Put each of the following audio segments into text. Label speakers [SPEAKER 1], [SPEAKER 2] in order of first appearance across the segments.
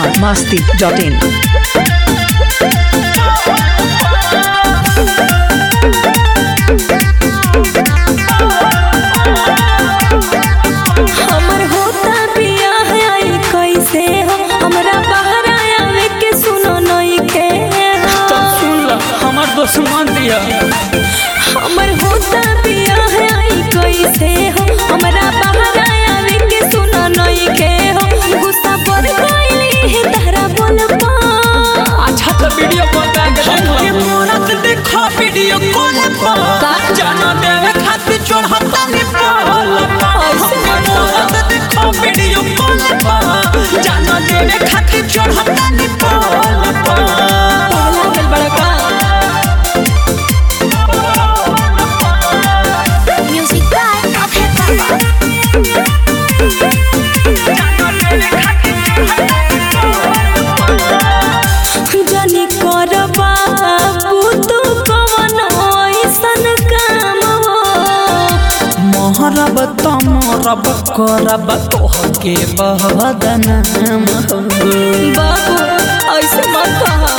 [SPEAKER 1] Bihar Masti dot in
[SPEAKER 2] हमर होता बियाह आई कैसे हो हमरा बाहर आवे के सुनो नई के
[SPEAKER 3] तब सुन ल हमार दोस्त मान दिया
[SPEAKER 2] हमर होता बियाह आई कैसे हो हमरा बाहर आवे के सुनो नई के हो गुस्सा पर गइली है तारा बोल पा
[SPEAKER 3] अच्छा तो वीडियो बता के हमके मोरत देखो वीडियो कॉल पर जाना देवे खातिर चढ़ता ने पाल हमके मोरत देखो वीडियो कॉल पर जाना देवे खातिर चढ़ता ने पाल
[SPEAKER 2] पहला गल बड़का म्यूजिक बाय अभय बाबा जनी कर बाबू तू कवन ऐसन काम हो
[SPEAKER 3] मोहरब तमरब करब तोहके बहदनाम
[SPEAKER 2] बाबू ऐसे मत कहा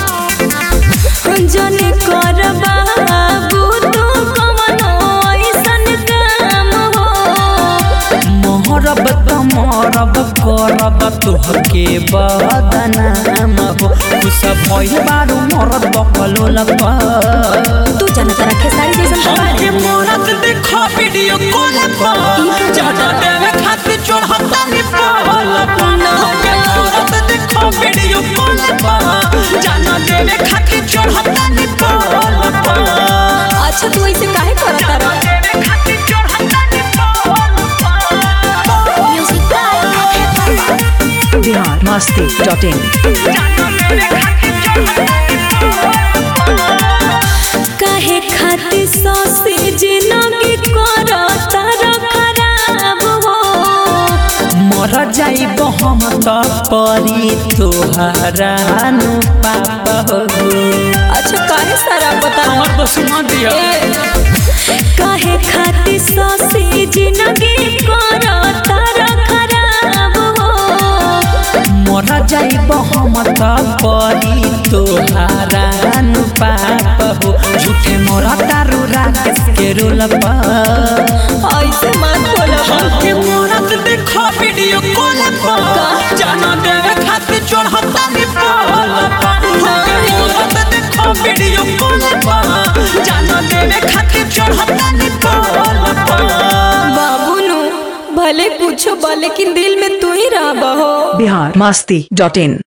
[SPEAKER 2] जनी कर बाबू तू कवन ऐसन काम हो
[SPEAKER 3] मोहरब तमरब करब तोहके बहदनाम हो खुश भइल बारू मरद बकलो लग
[SPEAKER 2] तू जानता रखे सारी जैसन
[SPEAKER 3] हमके मोरत देखो वीडियो कॉल पर जाना देवे खातिर चढ़ता ने पाल हमके मोरत देखो वीडियो कॉल पर जाना देवे खातिर चढ़ता ने पाल
[SPEAKER 2] अच्छा तू ऐसे काहे करता रह म्यूजिक बाय अभय बाबा
[SPEAKER 1] बिहार मस्ती डॉट इन
[SPEAKER 2] काहे खातिर सौसे जिंदगी करता र खराब हो
[SPEAKER 3] मर जाइब हम त परी तोहरा नु पाप हो
[SPEAKER 2] अच्छा काहे सारा बता
[SPEAKER 3] हमर बस मान दिया
[SPEAKER 2] काहे खातिर सौसे जिंदगी करता र खराब हो
[SPEAKER 3] मर जाइब हम त परी तोहरा नु पाप हो झूठे मोर तारू राकेश के रोल
[SPEAKER 2] ऐसे मत बोलो
[SPEAKER 3] हमके मोरत देखो वीडियो कॉल पर जाना देवे खातिर चढ़ता ने पाल हमके मोरत देखो वीडियो कॉल पर जाना देवे खातिर चढ़ता ने पाल
[SPEAKER 2] बाबू नु भले कुछ बा लेकिन दिल में तू ही रह हो
[SPEAKER 1] बिहार मस्ती डॉट इन